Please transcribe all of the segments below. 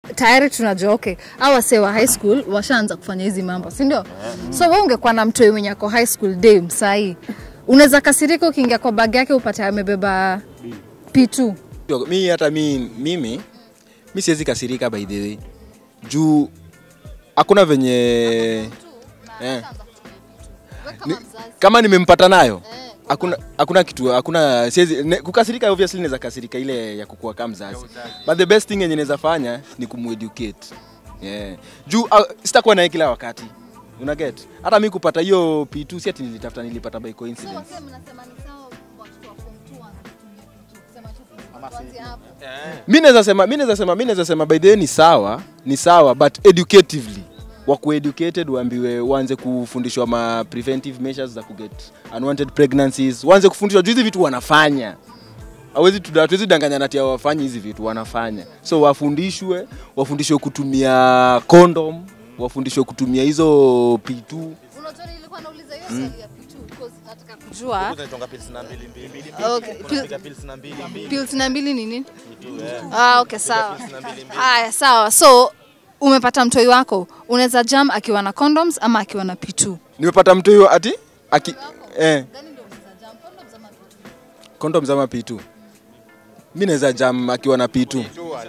tayari tunajua okay au wasee wa high school washaanza kufanya hizi mambo si ndio so wewe ungekuwa na mtoi mwenye ako high school dem sahii unaweza kasirika ukiingia kwa bag yake upate amebeba p2 mi hata mi, mimi mi siwezi kasirika by the way juu hakuna venye eh. Ni, kama nimempata nayo hakuna hakuna kitu hakuna siwezi ne, kukasirika obviously naweza kasirika ile ya kukua kama mzazi but the best thing yenye naweza fanya ni kumueducate yeah. juu uh, sitakuwa naye kila wakati una get hata mi kupata hiyo p2 si ati nilitafuta nilipata by coincidence mi naweza sema mi naweza sema mi naweza sema by the way ni sawa ni sawa but educatively wakuwa educated waambiwe waanze kufundishwa ma preventive measures za kuget unwanted pregnancies waanze kufundishwa juu hizi vitu wanafanya hawezi tuda- hatuwezi danganya nati hawafanyi hizi vitu wanafanya so wafundishwe wafundishwe kutumia condom wafundishwe kutumia hizo p2 kujua Okay, pil- pills na mbili ni nini ah, okay sawa haya sawa so umepata mtoi wako unaweza jam akiwa na condoms ama akiwa na p2 nimepata mtu huyo ati aki eh. condoms ama p2 mi naweza jam akiwa na p2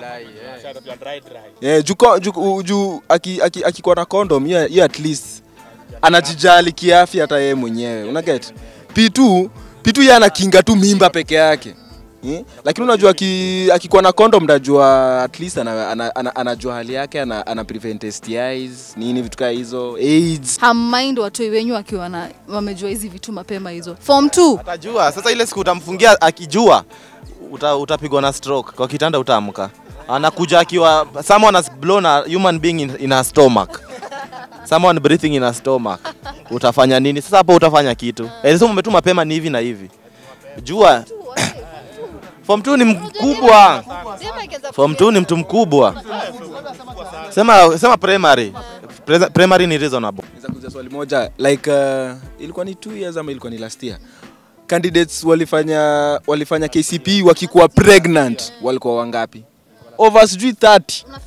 yeah, juu ko- juu- juu aki- aki- akikuwa na condom hiyo hiyo at least anajijali kiafya hata yeye mwenyewe una get p2 p2 yeye anakinga tu mimba peke yake Hmm? lakini unajua aki- akikuwa na condom ndajua at least ana, ana, ana, anajua hali yake ana, ana prevent STIs nini vitu kaa hizo AIDS hammind watoi wenyu wakiwa na wamejua hizi vitu mapema hizo form 2 atajua sasa ile siku utamfungia akijua uta, utapigwa na stroke kwa kitanda utaamka anakuja akiwa someone has blown a human being in, in a stomach someone breathing in a stomach utafanya nini sasa hapo utafanya kitu elisema umetuma mapema ni hivi na hivi jua form 2 ni mkubwa form 2 ni mtu mkubwa sema sema primary Pre- primary ni reasonable Naweza kuuliza swali moja like uh, ilikuwa ni two years ama ilikuwa ni last year candidates walifanya walifanya KCP wakikuwa pregnant walikuwa wangapi over sijui 30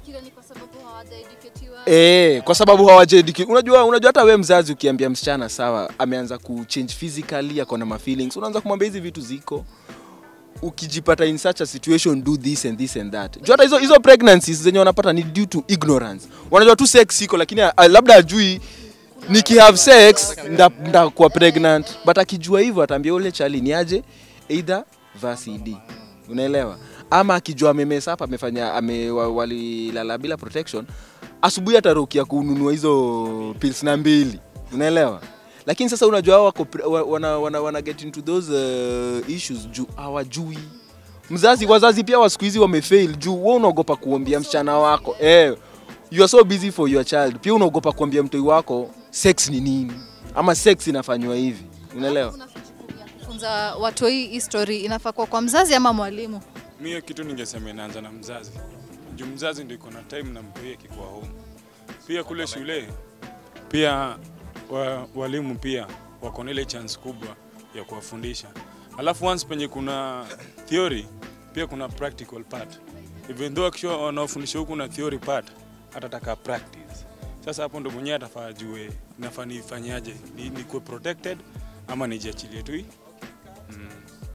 Eh, kwa sababu hawajaeducate. Unajua, unajua hata we mzazi ukiambia msichana sawa, ameanza kuchange physically, ako na mafeelings, unaanza kumwambia hizi vitu ziko ukijipata in such a situation do this and this and that. Juu hata hizo hizo pregnancies zenye wanapata ni due to ignorance. Wanajua tu sex iko lakini uh, labda ajui nikihave sex nda, ndakuwa pregnant but akijua hivyo ataambia ule chali ni aje either vasidi unaelewa ama akijua amemesa hapa amefanya ame, wa- walilala bila protection asubuhi atarukia kununua hizo pills na mbili unaelewa lakini sasa unajua hao wako pre- wa- wana, wana, wana get into those uh, issues juu hawajui mzazi wazazi pia wa siku hizi wamefail juu wewe unaogopa kuambia msichana wako eh, you are so busy for your child pia unaogopa kuambia mtoi wako sex ni nini ama sex inafanywa hivi unaelewa funza watoi hii story inafaa kuwa kwa mzazi ama mwalimu Mi hiyo kitu ningesema inaanza na mzazi, juu mzazi ndio iko na time na mtoi akikuwa home. Pia kule shule pia wa, walimu pia wako na ile chance kubwa ya kuwafundisha, alafu once penye kuna theory pia kuna practical part, even though akisha wanaofundisha huku na theory part atataka practice. Sasa hapo ndo mwenyewe atafaa ajue nafaa nifanyaje, ni, nikuwe protected ama nijiachilie tu hii. mm.